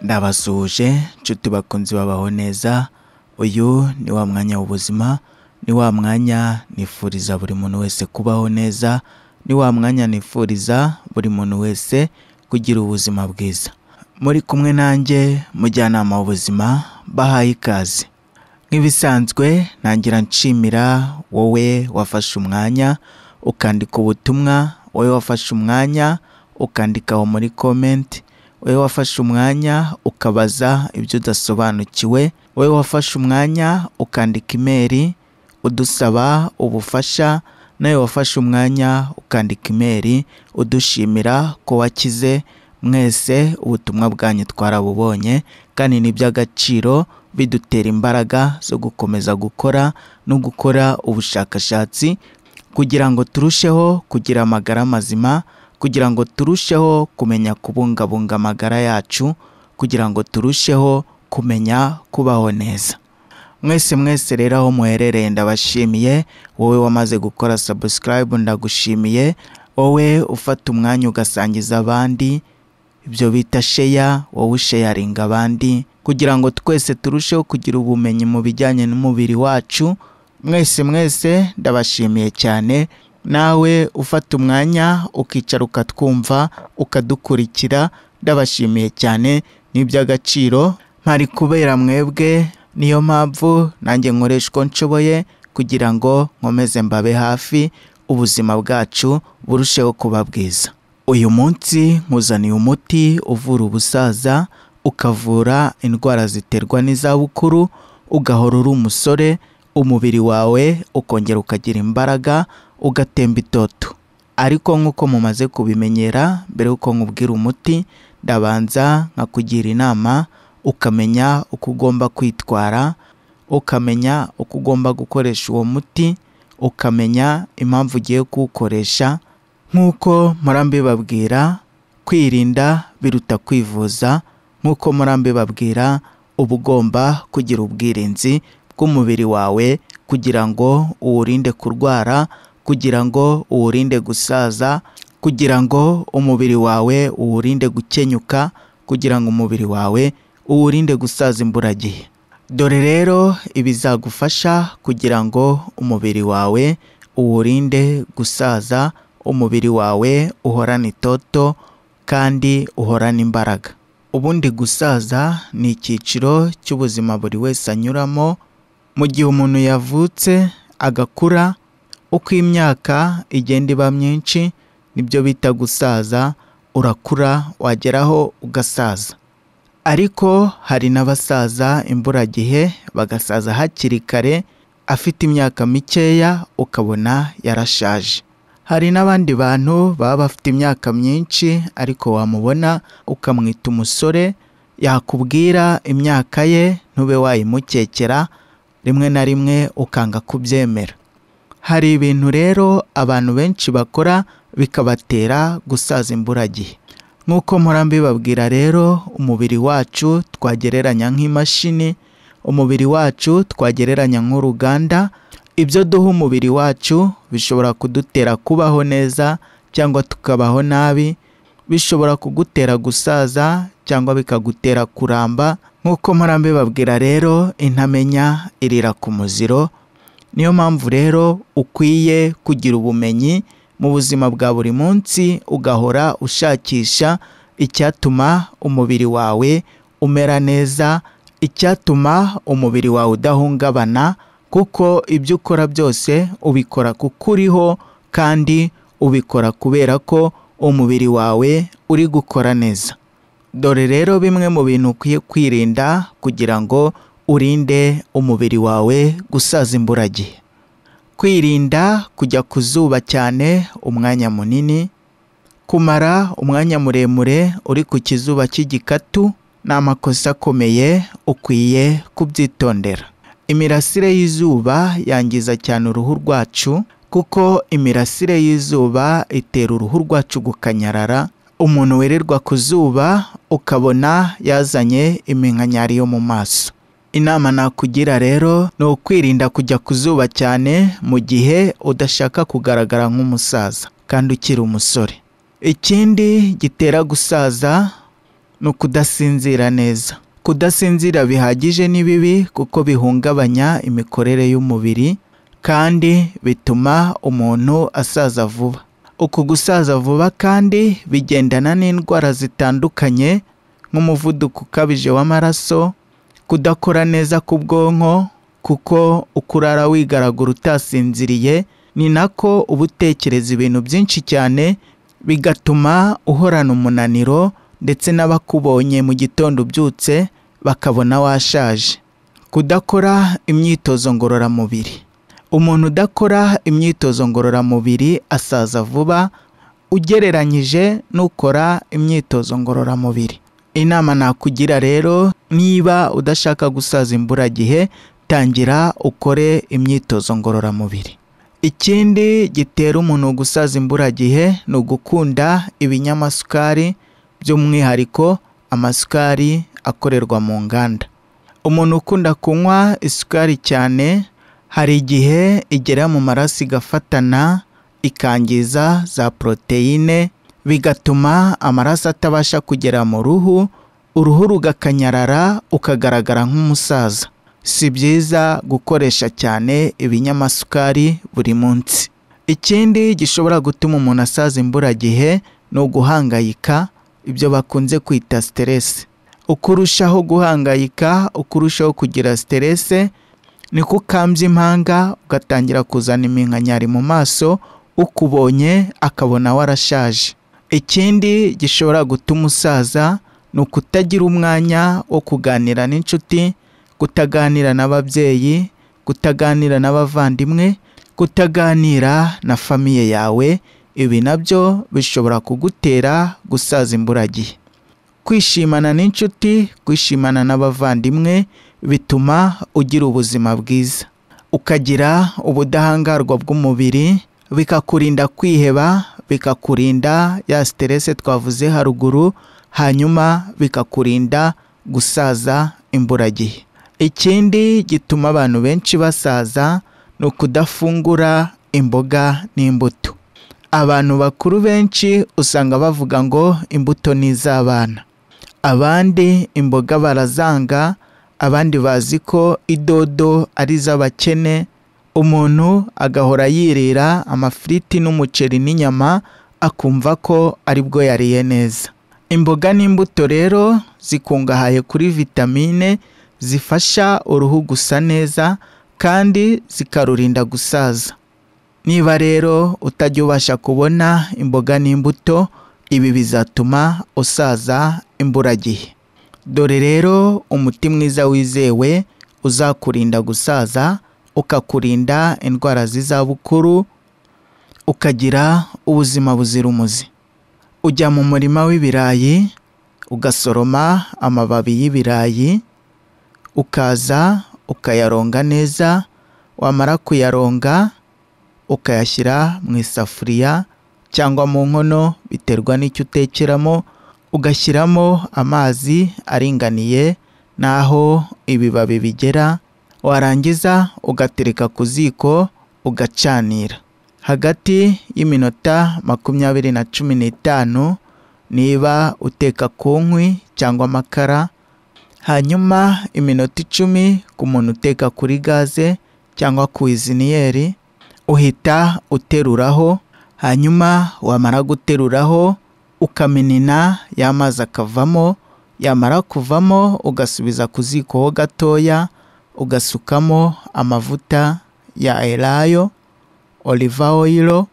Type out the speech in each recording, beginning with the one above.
ndabasuhuje nshuti bakunzi babaho neza uyu ni wa mwanya w'ubuzima ni wa mwanya nifuriza buri muntu wese kubaho neza ni wa mwanya nifuriza buri muntu wese kugira ubuzima bwiza muri kumwe nanjye mujyanama w'ubuzima bahaye ikaze nk'ibisanzwe ntangira nshimira wowe wafashe umwanya ukandika ubutumwa wowe wafashe umwanya ukandikaho muri komenti wowe wafashe umwanya ukabaza ibyo udasobanukiwe wowe wafashe umwanya ukandika imeri udusaba ubufasha nawe wafashe umwanya ukandika imeri udushimira ko wakize mwese ubutumwa bwanyu twarabubonye kandi ni iby'agaciro bidutera imbaraga zo gukomeza gukora no gukora ubushakashatsi kugira ngo turusheho kugira amagara mazima kugira ngo turusheho kumenya kubungabunga amagara yacu kugira ngo turusheho kumenya kubaho neza mwese mwese rero aho muherereye ndabashimiye wowe wamaze gukora subscribe ndagushimiye wowe ufata umwanya ugasangiza abandi ibyo bita sheya wowe usheyaringa abandi kugira ngo twese turusheho kugira ubumenyi mu bijyanye n'umubiri wacu mwese mwese ndabashimiye cyane nawe ufata umwanya ukicara ukatwumva ukadukurikira ndabashimiye cyane ni iby'agaciro mpari kubera mwebwe niyo mpamvu nanjye nkoresha uko nshoboye kugira ngo nkomeze mbabe hafi ubuzima bwacu burusheho kuba bwiza uyu munsi nkuzaniye umuti uvura ubusaza ukavura indwara ziterwa n'izabukuru ugahora uri umusore umubiri wawe ukongera ukagira imbaraga ugatemba itoto ariko nk'uko mumaze kubimenyera mbere y'uko nkubwira umuti ndabanza nkakugira inama ukamenya uko ugomba kwitwara ukamenya uko ugomba gukoresha uwo muti ukamenya impamvu ugiye kuwukoresha nk'uko murambibabwira kwirinda biruta kwivuza nk'uko murambibabwira uba ugomba kugira ubwirinzi bw'umubiri wawe kugira ngo uwurinde kurwara kugira ngo uwurinde gusaza kugira ngo umubiri wawe uwurinde gukenyuka kugira ngo umubiri wawe uwurinde gusaza imburagihe dore rero ibizagufasha kugira ngo umubiri wawe uwurinde gusaza umubiri wawe uhorane itoto kandi uhorane imbaraga ubundi gusaza ni icyiciro cy'ubuzima buri wese anyuramo mu gihe umuntu yavutse agakura uko imyaka igenda iba myinshi nibyo bita gusaza urakura wageraho ugasaza ariko hari n'abasaza imburagihe bagasaza hakiri kare afite imyaka mikeya ukabona yarashaje hari n'abandi bantu baba bafite imyaka myinshi ariko wamubona ukamwita umusore yakubwira imyaka ye ntube wayimukekera rimwe na rimwe ukanga kubyemera hari ibintu rero abantu benshi bakora bikabatera gusaza imburagihe nk'uko murambibabwira rero umubiri wacu twagereranya nk'imashini umubiri wacu twagereranya nk'uruganda ibyo duha umubiri wacu bishobora kudutera kubaho neza cyangwa tukabaho nabi bishobora kugutera gusaza cyangwa bikagutera kuramba nk'uko murambibabwira rero intamenya irira ku muziro niyo mpamvu rero ukwiye kugira ubumenyi mu buzima bwa buri munsi ugahora ushakisha icyatuma umubiri wawe umera neza icyatuma umubiri wawe udahungabana kuko ibyo ukora byose ubikora kuko uriho kandi ubikora kubera ko umubiri wawe uri gukora neza dore rero bimwe mu bintu ukwiye kwirinda kugira ngo urinde umubiri wawe gusaza imburagihe kwirinda kujya ku zuba cyane umwanya munini kumara umwanya muremure uri ku kizuba cy'igikatu ni amakosa akomeye ukwiye kubyitondera imirasire y'izuba yangiza cyane uruhu rwacu kuko imirasire y'izuba itera uruhu rwacu gukanyarara umuntu wirirwa ku zuba ukabona yazanye iminkanyari yo mu maso inama nakugira rero ni ukwirinda kujya ku zuba cyane mu gihe udashaka kugaragara nk'umusaza kandi ukiri umusore ikindi gitera gusaza ni ukudasinzira neza kudasinzira bihagije ni bibi kuko bihungabanya imikorere y'umubiri kandi bituma umuntu asaza vuba uku gusaza vuba kandi bigendana n'indwara zitandukanye nk'umuvuduko ukabije w'amaraso kudakora neza k'ubwonko kuko uko urara wigaragura utasinziriye ni nako uba utekereza ibintu byinshi cyane bigatuma uhorana umunaniro ndetse n'abakubonye mu gitondo ubyutse bakabona washaje kudakora imyitozo ngororamubiri umuntu udakora imyitozo ngororamubiri asaza vuba ugereranyije n'ukora imyitozo ngororamubiri inama nakugira rero niba udashaka gusaza imburagihe tangira ukore imyitozo ngororamubiri ikindi gitera umuntu gusaza imburagihe ni ugukunda ibinyamasukari by'umwihariko amasukari akorerwa mu nganda umuntu ukunda kunywa isukari cyane hari igihe igera mu maraso igafatana ikangiza za poroteyine bigatuma amaraso atabasha kugera mu ruhu uruhu rugakanyarara ukagaragara nk'umusaza si byiza gukoresha cyane ibinyamasukari buri munsi ikindi gishobora gutuma umuntu asaza imburagihe ni uguhangayika ibyo bakunze kwita siteresi uko urushaho guhangayika uko urushaho kugira siteresi niko ukambye impanga ugatangira kuzana iminkanyari mu maso ukubonye akabona warashaje ikindi gishobora gutuma usaza ni ukutagira umwanya wo kuganira n'inshuti kutaganira n'ababyeyi kutaganira n'abavandimwe kutaganira na famiye yawe ibi nabyo bishobora kugutera gusaza imburagihe kwishimana n'inshuti kwishimana n'abavandimwe bituma ugira ubuzima bwiza ukagira ubudahangarwa bw'umubiri bikakurinda kwiheba bikakurinda ya siterese twavuze haruguru hanyuma bikakurinda gusaza imburagihe ikindi gituma abantu benshi basaza ni ukudafungura imboga n'imbuto abantu bakuru benshi usanga bavuga ngo imbuto ni iz'abana abandi imboga barazanga abandi bazi ko idodo ari iz'abakene umuntu agahora yirira amafiriti n'umuceri n'inyama akumva ko aribwo yariye neza imboga n'imbuto rero zikungahaye kuri vitamine zifasha uruhu gusa neza kandi zikarurinda gusaza niba rero utajya ubasha kubona imboga n'imbuto ibi bizatuma usaza imburagihe dore rero umuti mwiza wizewe uzakurinda gusaza ukakurinda indwara z'izabukuru ukagira ubuzima buzira umuze ujya mu murima w'ibirayi ugasoroma amababi y'ibirayi ukaza ukayaronga neza wamara kuyaronga ukayashyira mu isafuriya cyangwa mu nkono biterwa n'icyo utekeramo ugashyiramo amazi aringaniye n'aho ibibabi bigera warangiza ugatereka ku ziko ugacanira hagati y'iminota makumyabiri na cumi n'itanu niba uteka ku nkwi cyangwa amakara hanyuma iminota icumi ku muntu uteka kuri gaze cyangwa ku iziniyeri uhita uteruraho hanyuma wamara guteruraho ukamenena y'amazi akavamo yamara kuvamo ugasubiza ku ziko ho gatoya ugasukamo amavuta ya elayo oliva oyiro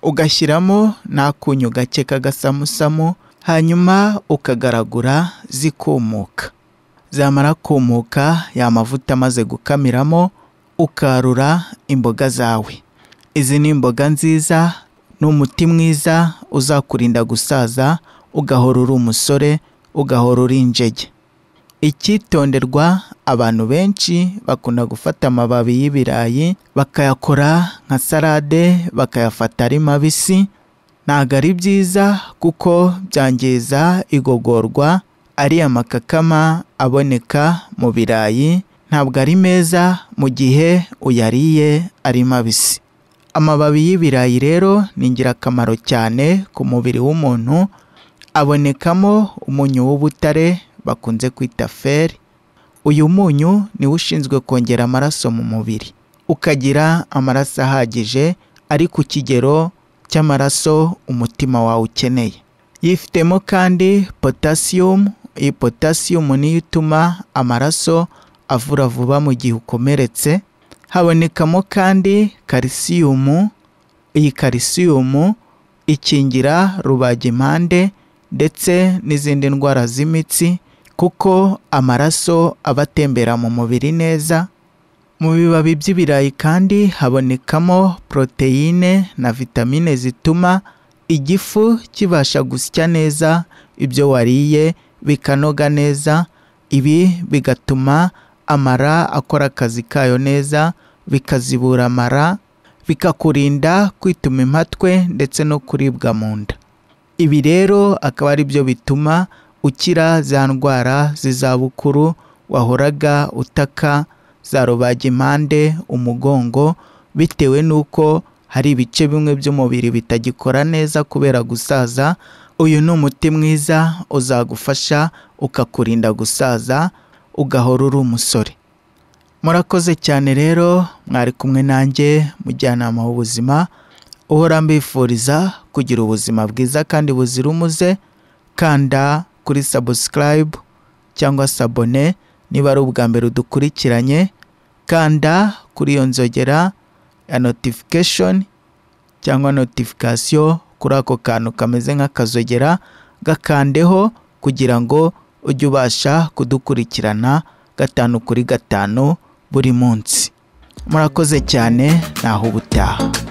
ugashyiramo n'akunyu gake k'agasamusamu hanyuma ukagaragura zikumuka zamara kumuka ya mavuta amaze gukamiramo ukarura imboga zawe izi ni imboga nziza ni umuti mwiza uzakurinda gusaza ugahora uri umusore ugahora uri injege icyitonderwa abantu benshi bakunda gufata amababi y'ibirayi bakayakora nka sarade bakayafata ari mabisi ntabwo ari byiza kuko byangiza igogorwa ariya makakama aboneka mu birayi ntabwo ari meza mu gihe uyariye ari mabisi amababi y'ibirayi rero ni ingirakamaro cyane ku mubiri w'umuntu abonekamo umunyu w'ubutare bakunze kwita feri uyu munyu niwo ushinzwe kongera amaraso mu mubiri ukagira amaraso ahagije ari ku kigero cy'amaraso umutima wawe ukeneye yifitemo kandi potasiyumu iyi potasiyumu niyo ituma amaraso avura vuba mu gihe ukomeretse habonekamo kandi kalisiyumu iyi kalisiyumu ikingira rubagimpande ndetse n'izindi ndwara z'imitsi kuko amaraso aba atembera mu mubiri neza mu bibabi by'ibirayi kandi habonekamo poroteyine na vitamine zituma igifu kibasha gusya neza ibyo wariye bikanoga neza ibi bigatuma amara akora akazi kayo neza bikazibura amara bikakurinda kwituma impatwe ndetse no kuribwa mu nda ibi rero akaba ari byo bituma ukira za ndwara z'izabukuru wahoraga utaka za rubagimpande umugongo bitewe n'uko hari ibice bimwe by'umubiri bitagikora neza kubera gusaza uyu ni umuti mwiza uzagufasha ukakurinda gusaza ugahora uri umusore murakoze cyane rero mwari kumwe nanjye mujyanama w'ubuzima uhora mbifuriza kugira ubuzima bwiza kandi buzira umuze kanda kuri sabusikarayibu cyangwa sabone niba ari ubwa mbere udukurikiranye kanda kuri iyo nzogera ya notifikashoni cyangwa notifikasiyo kuri ako kantu kameze nk'akazogera gakandeho kugira ngo ujye ubasha kudukurikirana gatanu kuri gatanu buri munsi murakoze cyane naho ubutaha